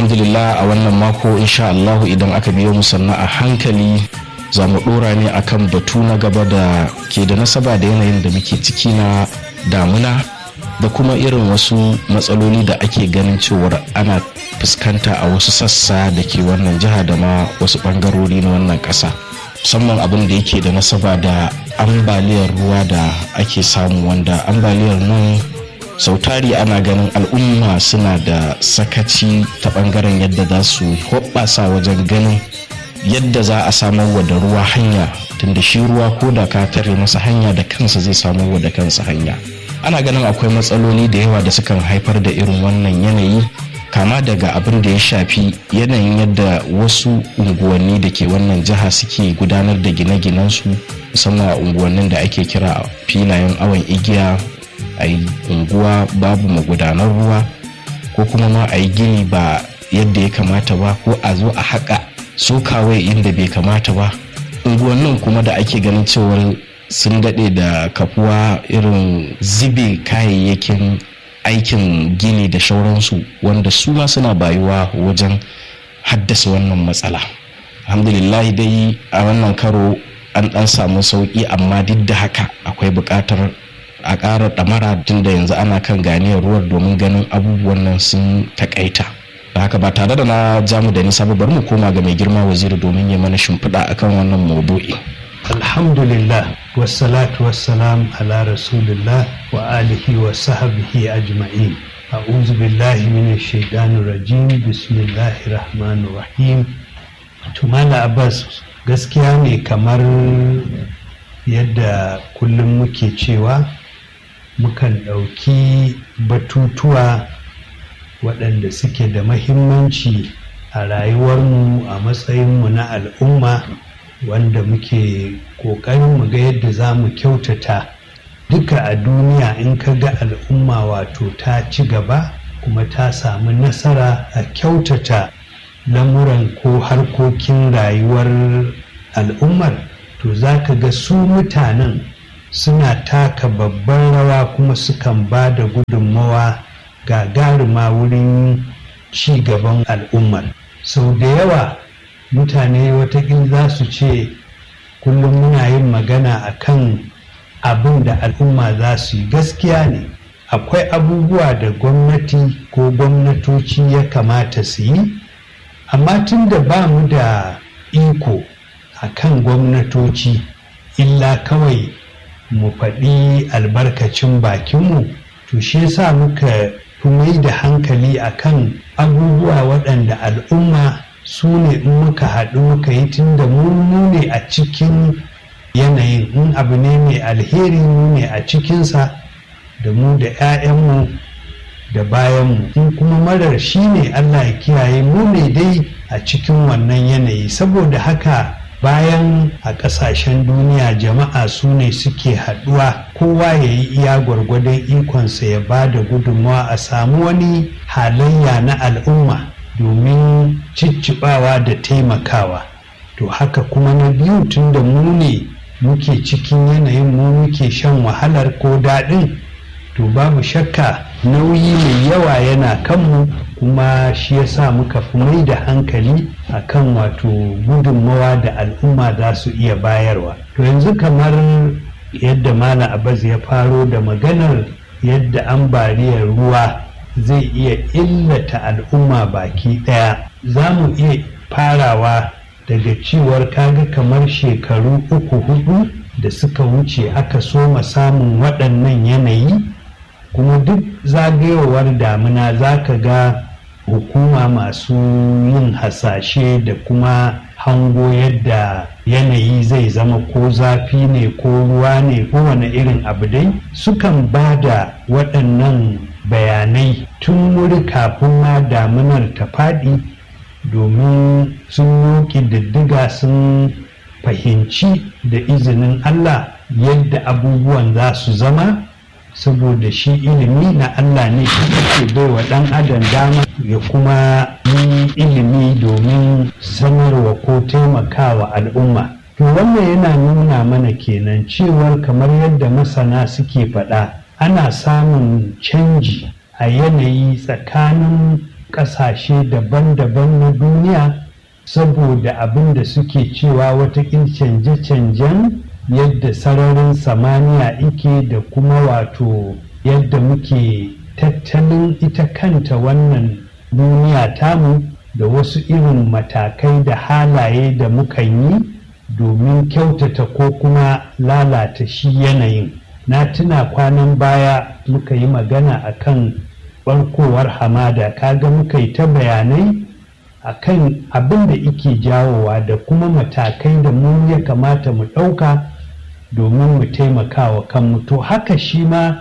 alhamdulillah a wannan mako insha Allahu idan aka biyo mu sannan a hankali za mu dora ne akan batu na gaba da ke da nasaba da yanayin da muke ciki na damuna da kuma irin wasu matsaloli da ake ganin cewar ana fuskanta a wasu sassa da ke wannan jiha da ma wasu bangarori na wannan ƙasa musamman abin da yake da nasaba da ambaliyar ruwa da ake samu wanda ambaliyar nan sautari ana ganin al'umma suna da sakaci ta bangaren yadda za su hoɓɓasa wajen ganin yadda za a samar wa da ruwa hanya tunda shi ruwa ko da ka tare masa hanya da kansa zai samar wa da kansa hanya ana ganin akwai matsaloli da yawa da sukan haifar da irin wannan yanayi kama daga abin da ya shafi yanayin yadda wasu unguwanni da ke wannan jiha suke gudanar da gine-ginensu musamman a unguwannin da ake kira filayen awon igiya a yi unguwa babu magudanar ruwa ko kuma ma a yi gini ba yadda ya kamata ba ko a zo a haƙa sokawai inda bai kamata ba unguwannin kuma da ake ganin cewar sun daɗe da kafuwa irin zube kayayyakin aikin gini da shauransu wanda su ma suna bayuwa wajen haddasa wannan matsala alhamdulillah dai a wannan karo an ɗan samu sauƙi amma duk da haka akwai buƙatar a ƙara ɗamara tun da yanzu ana kan ganiyar ruwar domin ganin abubuwan nan sun taƙaita da haka ba tare da na jamu da nisa ba bari mu koma ga mai girma waziri domin ya mana shimfiɗa akan wannan maudu'i alhamdulillah wassalatu wassalam ala rasulillah wa alihi wa sahbihi ajma'in a'udhu billahi minash shaitanir rajim bismillahir rahmanir rahim tumala abbas gaskiya ne kamar yadda kullum muke cewa mukan ɗauki batutuwa waɗanda suke da mahimmanci a rayuwarmu a matsayinmu na al'umma wanda muke ƙoƙarin mu ga yadda za mu kyautata duka a duniya in ka ga al'umma wato ta ci gaba kuma ta samu nasara a kyautata lamuran ko harkokin rayuwar al'ummar to za ka ga su mutanen suna taka babban rawa kuma sukan ba da gudunmawa gagaruma wurin ci gaban al'ummar sau da yawa mutane watakila za su ce kullum muna yin magana a kan abin da al'umma za su yi gaskiya ne akwai abubuwa da gwamnati ko gwamnatoci ya kamata su yi amma tun da ba mu da iko a kan gwamnatoci illa kawai mu faɗi albarkacin bakinmu to shi yasa muka fi mai da hankali akan abubuwa waɗanda al'umma su ne in muka haɗu muka yi tun da mu ne a cikin yanayin in abu ne mai alheri mu ne a cikinsa da mu da 'ya'yanmu da bayanmu in kuma marar shi ne allah ya kiyaye mu ne dai a cikin wannan yanayi saboda haka bayan a ƙasashen duniya jama'a su ne suke haɗuwa kowa ya yi iya gwargwadon ikonsa ya ba da gudunmawa a samu wani halayya na al'umma domin cicciɓawa da taimakawa to haka kuma na biyu tun da mu ne muke cikin yanayin mu muke shan wahalar ko daɗin to babu shakka nauyi mai yawa yana kanmu kuma shi yasa muka fi mai da hankali a kan wato gudunmawa da al'umma za su iya bayarwa to yanzu kamar yadda malam abbas ya faro da maganar yadda ambaliyar ruwa zai iya illata al'umma baki ɗaya za mu iya farawa daga cewar kaga kamar shekaru uku hudu da suka wuce aka soma samun waɗannan yanayi kuma duk zagayowar damina za ka ga hukuma masu yin hasashe da kuma hango yadda yanayi zai zama ko zafi ne ko ruwa ne ko wani irin abu dai sukan ba da waɗannan bayanai tun wuri kafin ma daminar ta faɗi domin sun yi diddiga sun fahimci da izinin Allah yadda abubuwan za su zama saboda shi ilimi na Allah ne shi ke bai wa ɗan adam dama ya kuma yi ilimi domin sanarwa ko taimakawa al'umma to wannan yana nuna mana kenan cewar kamar yadda masana suke faɗa ana samun canji a yanayi tsakanin ƙasashe daban-daban na duniya saboda abin da suke cewa watakil canje-canjen yadda sararin samaniya ike da kuma wato yadda muke tattalin ita kanta wannan duniya tamu da wasu irin matakai da halaye da mukan yi domin kyautata ko kuma lalata shi yanayin na tuna kwanan baya muka yi magana akan barkowar hamada kaga muka yi ta bayanai akan abin da ike jawowa da kuma matakai da mu ya kamata mu ɗauka domin mu taimaka wa kanmu to haka shi ma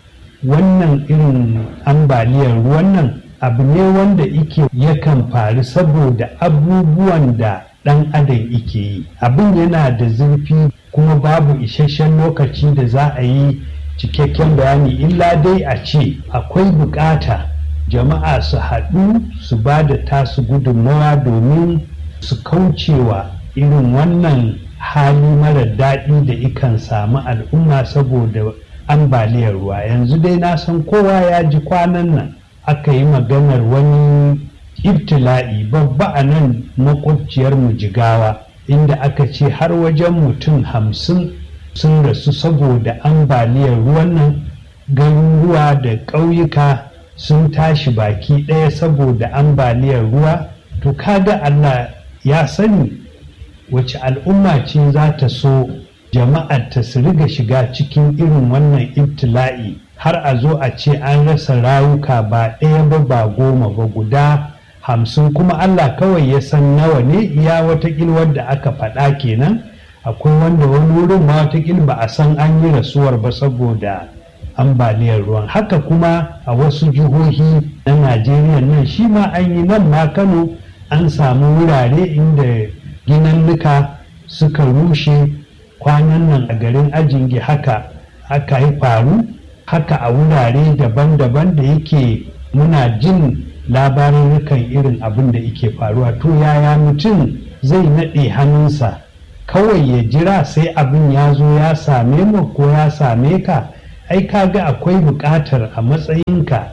wannan irin ambaliyar ruwan nan abu ne wanda ike yakan faru saboda abubuwan da ɗan adam ike yi abin yana da zurfi kuma babu isasshen lokaci da za a yi cikakken bayani illa dai a ce akwai bukata jama'a su haɗu su ba da tasu gudunmawa domin su kaucewa irin wannan hali mara daɗi da ikan samu al'umma saboda ambaliyar ruwa yanzu dai na san kowa ya ji kwanan nan aka yi maganar wani ibtila'i babba a nan makwabciyar jigawa inda aka ce har wajen mutum hamsin sun rasu saboda ambaliyar ruwan nan garuruwa da ƙauyuka sun tashi baki ɗaya saboda ambaliyar ruwa to kaga Allah ya sani wace al'umma ce za ta so jama'ar ta su riga shiga cikin irin wannan ibtila'i har a zo a ce an rasa rayuka ba ɗaya ba ba goma ba guda hamsin kuma Allah kawai ya san nawa ne iya watakil wadda aka faɗa kenan akwai wanda wani wurin ma watakil ba a san an yi rasuwar ba saboda ambaliyar ruwan haka kuma a wasu jihohi na najeriya nan shi ma an yi nan ma kano an samu wurare inda ginannuka suka rushe kwanan nan a garin ajingi haka aka yi faru haka a wurare daban-daban da yake muna jin labarurrukan irin abin da yake faruwa to yaya mutum zai naɗe hannunsa kawai ya jira sai abin ya zo ya same mu ko ya same ka ai kaga akwai buƙatar a matsayinka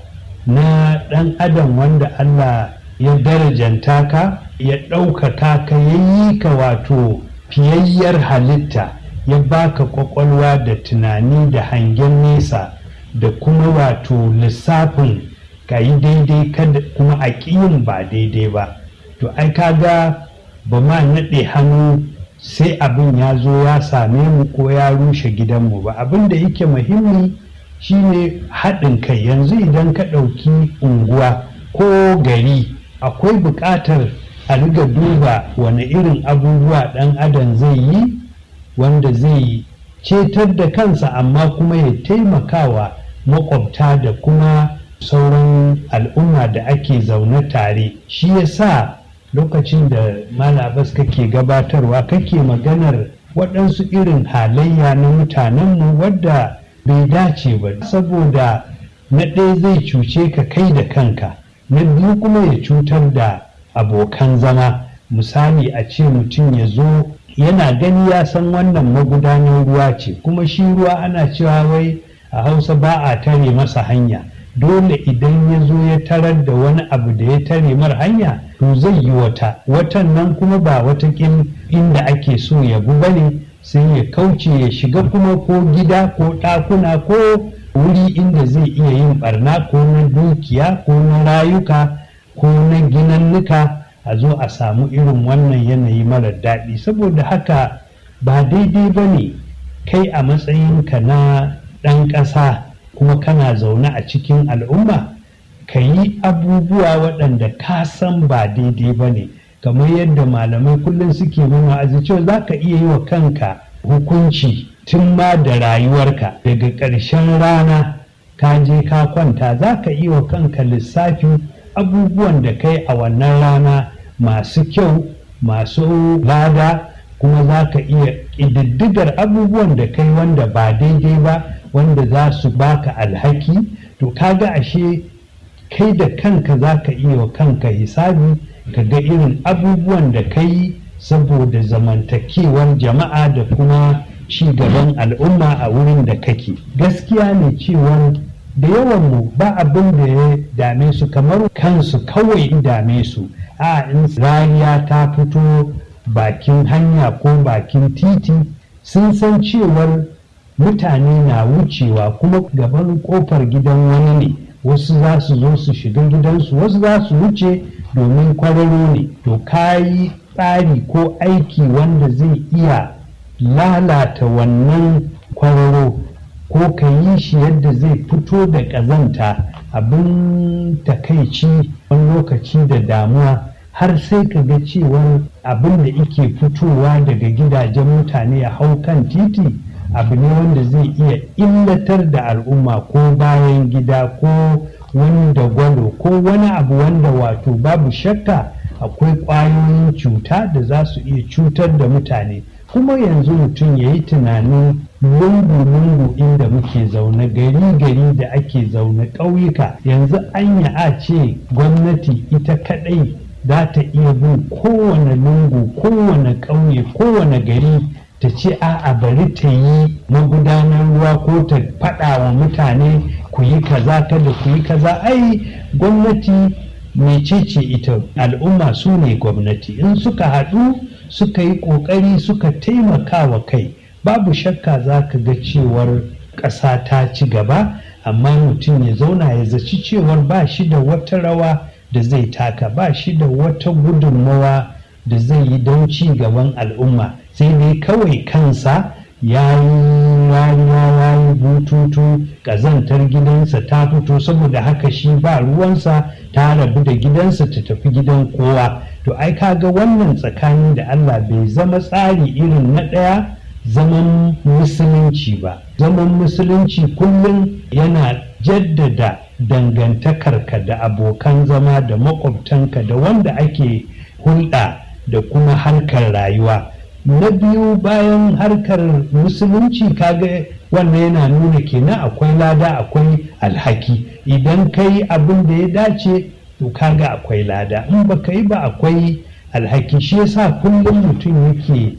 na ɗan adam wanda Allah ya darajanta ka ya ɗaukaka ka ya yi ka wato fiyayyar halitta ya baka ƙwaƙwalwa da tunani da hangen nesa da kuma wato lissafin ka yi daidai kada kuma a ƙiyin ba daidai ba to ai kaga ba ma naɗe hannu sai abin ya zo ya same mu ko ya rushe gidanmu ba abin da yake muhimmi shine haɗin kai yanzu idan ka ɗauki unguwa ko gari akwai buƙatar a riga duba wani irin abubuwa ɗan adam zai yi wanda zai cetar da kansa amma kuma ya taimakawa makwabta da kuma sauran al'umma da ake zaune tare shi ya sa lokacin da malabas kake gabatarwa kake maganar waɗansu irin halayya na mutanenmu wadda bai dace ba saboda na ɗaya zai cuce ka kai da kanka na biyu kuma ya cutar da abokan zama misali a ce mutum ya zo yana gani ya san wannan magudanar ruwa ce kuma shi ruwa ana cewa wai a hausa ba a tare masa hanya dole idan ya zo ya tarar da wani abu da ya tare mar hanya to zai yi wata watan nan kuma ba watakin inda ake so ya bi bane sai ya kauce ya shiga kuma ko gida ko ɗakuna ko wuri inda zai iya yin barna ko na dukiya ko na rayuka ko na ginannuka a zo a samu irin wannan yanayi mara daɗi saboda haka ba daidai ba ne kai a matsayinka na ɗan ƙasa kuma kana zaune a cikin al'umma ka yi abubuwa waɗanda ka san ba daidai ba ne kamar yadda malamai kullum suke nuna a cewa za ka iya yi wa kanka hukunci tun ma da rayuwarka daga ƙarshen rana ka je ka kwanta za ka iya wa kanka lissafi abubuwan da kai a wannan rana masu kyau masu lada kuma za ka iya ƙididdigar abubuwan da kai wanda ba daidai ba wanda za su baka alhaki to kaga ashe kai da kanka za ka iya wa kanka hisabi ka ga irin abubuwan da ka yi saboda zamantakewar jama'a da kuma ci gaban al'umma a wurin da kake gaskiya ne cewar da yawan mu ba abin da ya dame su kamar kansu kawai dame su a in rariya ta fito bakin hanya ko bakin titi sun san cewar mutane na wucewa kuma gaban kofar gidan wani ne wasu za su zo su shiga gidansu wasu za su wuce domin kwararo ne to kayi tsari ko aiki wanda zai iya lalata wannan kwararo ko ka yi shi yadda zai fito da ƙazanta abin takaici wani lokaci da damuwa har sai ka ga cewar abin da ike fitowa daga gidajen mutane a hau kan titi abu ne wanda zai iya illatar da al'umma ko bayan gida ko wani dagwalo ko wani abu wanda wato babu shakka akwai ƙwayoyin cuta da za su iya cutar da mutane kuma yanzu mutum ya yi tunanin lungu-lungu inda muke zaune gari-gari da ake zaune ƙauyuka yanzu anya a ce gwamnati ita kaɗai za ta iya bin kowane lungu kowane ƙauye kowane gari ta ce a'a bari ta yi magudanar ruwa ko ta faɗa wa mutane ku yi kaza kada ku yi kaza ai gwamnati mecece ita al'umma su ne gwamnati in suka haɗu suka yi ƙoƙari suka taimaka wa kai babu shakka za ka ga cewar ƙasa ta ci gaba amma mutum ya zauna ya zaci cewar ba shi da wata rawa da zai taka ba shi da wata gudunmawa da zai yi don ci gaban al'umma sai dai kawai kansa ya yi rariya ya yi bututu ƙazantar gidansa ta fito saboda haka shi ba ruwansa ta rabu da gidansa ta tafi gidan kowa to ai kaga wannan tsakani da Allah bai zama tsari irin na ɗaya zaman musulunci ba zaman musulunci kullum yana jaddada dangantakarka da abokan zama da makwabtanka da wanda ake hulɗa da kuma harkar rayuwa na biyu bayan harkar musulunci kaga wannan yana nuna kenan akwai lada akwai alhaki idan kai abin da ya dace to kaga akwai lada in baka yi ba akwai alhaki shi yasa kullum mutum yake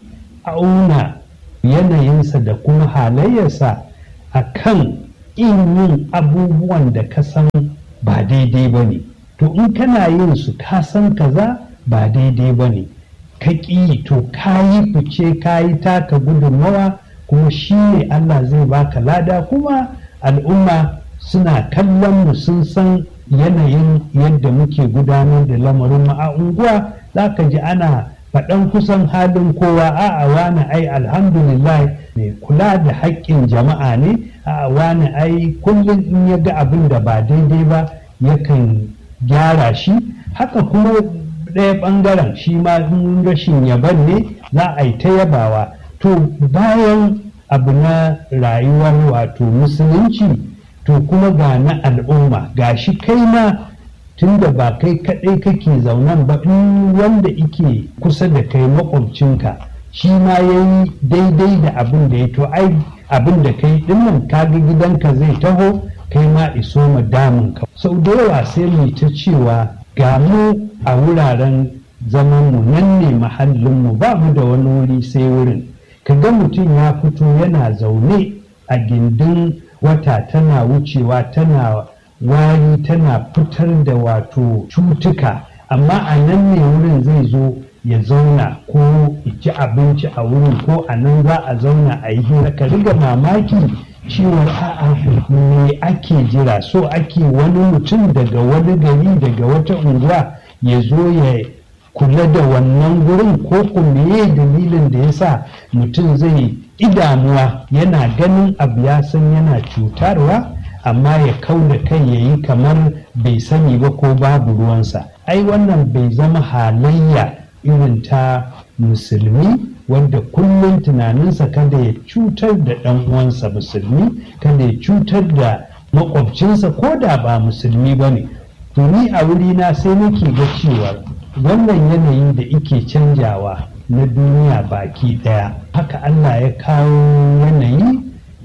auna yanayinsa da kuma halayyarsa a kan in yin abubuwan da ka san ba daidai ba ne to in kana yin su ka san kaza ba daidai ba ne ka ƙi to ka yi fice ka yi taka gudunmawa kuma shi ne Allah zai baka lada kuma al'umma suna kallon mu sun san yanayin yadda muke gudanar da lamarin mu a unguwa za ka ji ana faɗan kusan halin kowa a'a wani ai alhamdulillah mai kula da haƙƙin jama'a ne a'a wani ai kullum in ya ga abin da ba daidai ba yakan gyara shi haka kuma ɗaya ɓangaren shi ma in rashin yaban ne za a yi ta yabawa to bayan abu na rayuwar wato musulunci to kuma ga na al'umma ga shi kai ma tunda ba kai kaɗai kake zaunan ba in wanda ike kusa da kai makwabcinka shi ma ya yi daidai da abin da ya to ai abin da kai dinnan kaga gidanka zai taho kai ma iso ma damunka sau da yawa sai mu ta cewa ga mu a wuraren zamanmu nan ne mahallinmu ba mu da wani wuri sai wurin ka ga mutum ya fito yana zaune a gindin wata tana wucewa tana wari tana fitar da wato cutuka amma a nan ne wurin zai zo ya zauna ko ci abinci a wurin ko a nan za a zauna a yi hira ka riga mamaki cewar a'a me ake jira so ake wani mutum daga wani gari daga wata unguwa ya zo ya kula da wannan gurin ko kuma dalilin da ya sa mutum zai idamuwa yana ganin abu ya san yana cutarwa amma ya kau da kai ya yi kamar bai sani ba ko babu ruwansa ai wannan bai zama halayya irin ta musulmi wanda kullum tunaninsa kada ya cutar da ɗan uwansa musulmi kada ya cutar da makwabcinsa ko da ba musulmi ba ne to ni a wurina sai nake ga cewa wannan yanayi da ike canjawa na duniya baki ɗaya haka allah ya kawo yanayi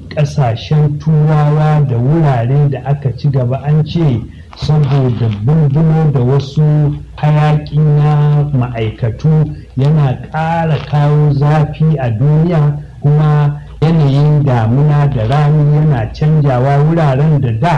ƙasashen turawa da wurare da aka ci gaba an ce saboda bulbulo da wasu hayaƙi na ma'aikatu yana ƙara kawo zafi a duniya kuma yanayin damuna da rani yana canjawa wuraren da da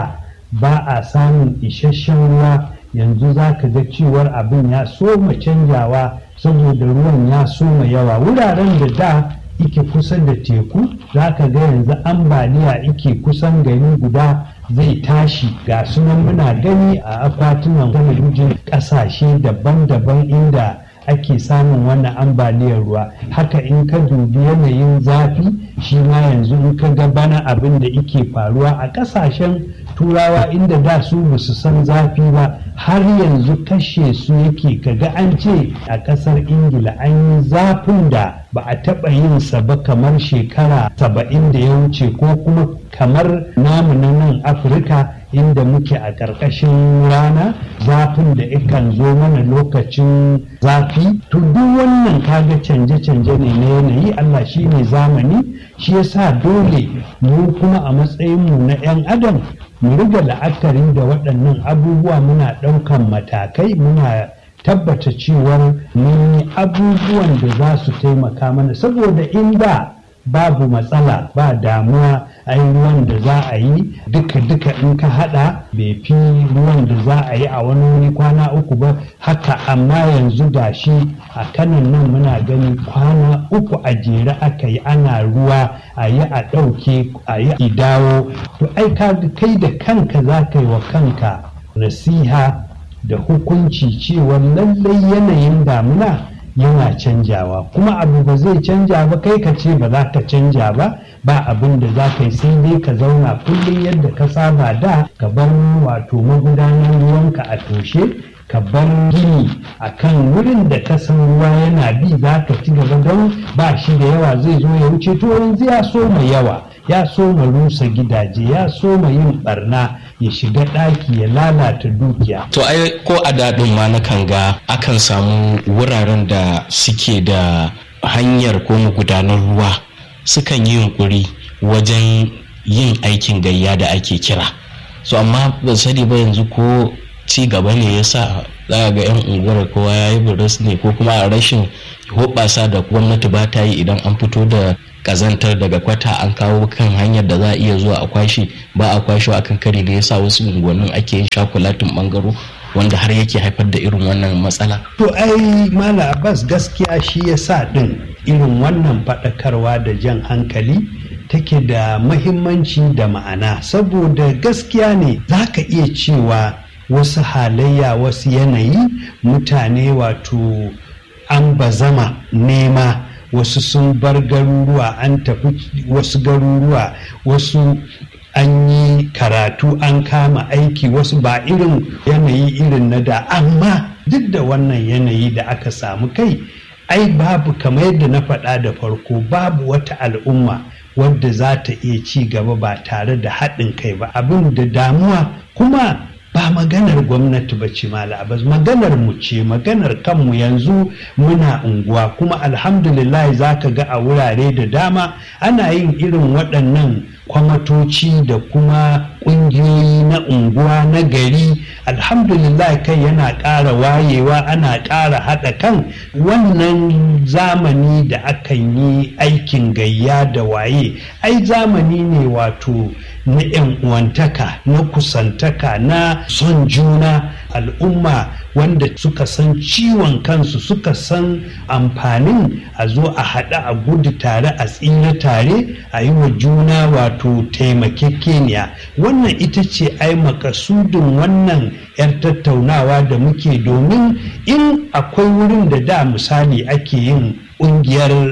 ba a samun isasshen ruwa yanzu za ka ga cewar abin ya soma canjawa saboda ruwan ya soma yawa wuraren da da ike kusa da teku za ka ga yanzu ambaliya ike kusan gari guda zai tashi ga sunan muna gani a akwatunan talabijin ƙasashe daban-daban inda ake samun wannan ambaliyar ruwa haka in ka dubi yanayin zafi shi ma yanzu in ka ga bana abin da ike faruwa a ƙasashen turawa inda da su ba su san zafi ba har yanzu kashe su yake kaga an ce a ƙasar ingila an yi zafin da ba a taɓa yin sa ba kamar shekara saba'in da ya wuce ko kuma kamar namu na nan afirka inda muke a ƙarƙashin rana zafin da ikan zo mana lokacin zafi to duk wannan kaga canje-canje ne na yanayi allah shi ne zamani shi yasa dole mu kuma a matsayinmu na 'yan adam mu riga la'akari da waɗannan abubuwa muna ɗaukan matakai muna tabbata cewar mun yi abubuwan da za su taimaka mana saboda inda babu matsala ba damuwa ai ruwan da za a yi duka-duka in ka hada bai fi ruwan da za a yi a wani wuri kwana uku ba haka amma yanzu da shi a kanan nan muna gani kwana uku a jere aka yi ana ruwa a yi a ɗauke a yi dawo to ai kai da kanka za ka yi wa kanka nasiha da hukunci cewa lallai yanayin damuna yana canjawa kuma abu ba zai canja ba kai ka ce ba za ka canja ba ba abin da za ka yi sai dai ka zauna kullum yadda ka saba da ka bar wato magudanar ruwanka a toshe ka bar gini a kan wurin da ka san ruwa yana bi za ka ci gaba don ba shi da yawa zai zo ya wuce to yanzu ya so mai yawa ya so ma rusa gidaje ya so ma yin barna ya shiga ɗaki ya lalata dukiya. To ai ko a daɗin ma na kan ga akan samu wuraren da suke da hanyar ko magudanar ruwa sukan yi yunkuri wajen yin aikin gayya da ake kira. So amma ban sani ba yanzu ko ci gaba ne ya sa za ga 'yan unguwar kowa ya yi buris ne ko kuma a rashin hoɓasa da gwamnati ba ta yi idan an fito da kazantar daga kwata an kawo kan hanyar da za a iya zuwa a kwashe ba a kwashe a kan kari da yasa wasu unguwannin ake yin shakulatin bangaro wanda har yake haifar da irin wannan matsala. To ai Mala Abbas gaskiya shi ya sa ɗin irin wannan faɗakarwa da jan hankali take da mahimmanci da ma'ana saboda gaskiya ne za ka iya cewa wasu halayya wasu yanayi mutane wato an bazama nema wasu sun bar garuruwa an tafi wasu garuruwa wasu an yi karatu an kama aiki wasu ba irin yanayi irin na da amma duk da wannan yanayi da aka samu kai ai babu kamar yadda na faɗa da farko babu wata al'umma wadda za ta iya ci gaba ba tare da haɗin kai ba abin da damuwa kuma ba maganar gwamnati ba ce malabas maganar mu ce maganar kanmu yanzu muna unguwa kuma alhamdulillah za ka ga a wurare da dama ana yin irin waɗannan kwamatoci da kuma ƙungiyoyi na unguwa na gari alhamdulillah kai yana ƙara wayewa ana ƙara haɗa kan wannan zamani da akan yi aikin gayya da waye ai zamani ne wato na 'yan uwantaka na kusantaka na son juna al'umma wanda suka san ciwon kansu suka san amfanin a zo a haɗa a gudu tare a tsira tare a yi wa juna wato taimakekeniya wannan ita ce ai makasudin wannan 'yar tattaunawa da muke domin in akwai wurin da da misali ake yin ƙungiyar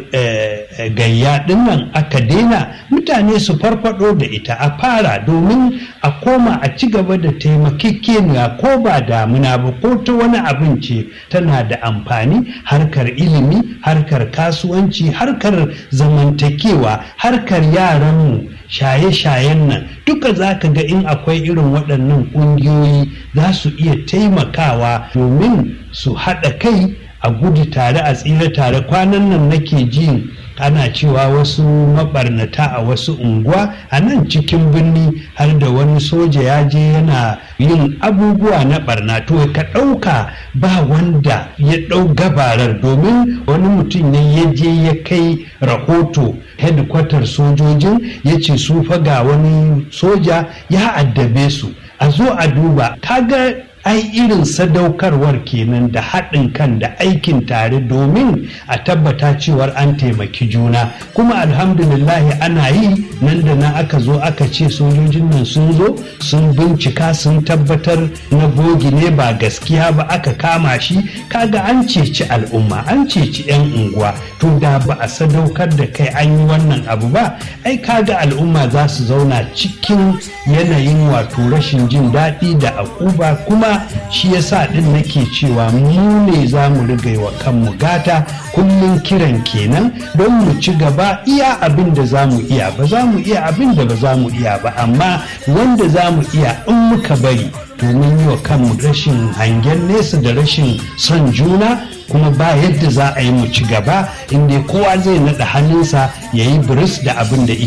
gayya dinnan aka daina mutane su farfado da ita a fara domin a koma a ci gaba da taimakekeniya ko ba damuna ba ko ta wani abinci tana da amfani harkar ilimi harkar kasuwanci harkar zamantakewa harkar yaranmu shaye-shayen nan duka za ka ga in akwai irin waɗannan ƙungiyoyi za su iya taimakawa domin su haɗa kai a gudu tare a tsira tare kwanan nan nake ji ana cewa wasu mabarnata a wasu unguwa a nan cikin birni har da wani soja ya je yana yin abubuwa na barna to ka ɗauka ba wanda ya ɗau gabarar domin wani mutum ne ya je ya kai rahoto hedikwatar sojojin ya ce su fa ga wani soja ya addabe su a zo a duba kaga ai irin sadaukarwar kenan da haɗin kan da aikin tare domin a tabbata cewar an taimaki juna kuma alhamdulillahi ana yi nan da nan aka zo aka ce sojojin nan sun zo sun bincika sun tabbatar na bogi ne ba gaskiya ba aka kama shi kaga an ceci al'umma an ceci 'yan unguwa to da ba a sadaukar da kai an yi wannan abu ba ai kaga al'umma za su zauna cikin yanayin wato rashin jin daɗi da akuba kuma shi yasa din nake cewa mu ne za mu riga wa kanmu gata kullum kiran kenan don mu ci gaba iya abin da za mu iya ba za mu iya abin da ba za mu iya ba amma wanda za mu iya in muka bari domin yi wa kanmu rashin hangen nesa da rashin son juna kuma ba yadda za a yi mu ci gaba inda kowa zai naɗa hannunsa ya yi biris da abin da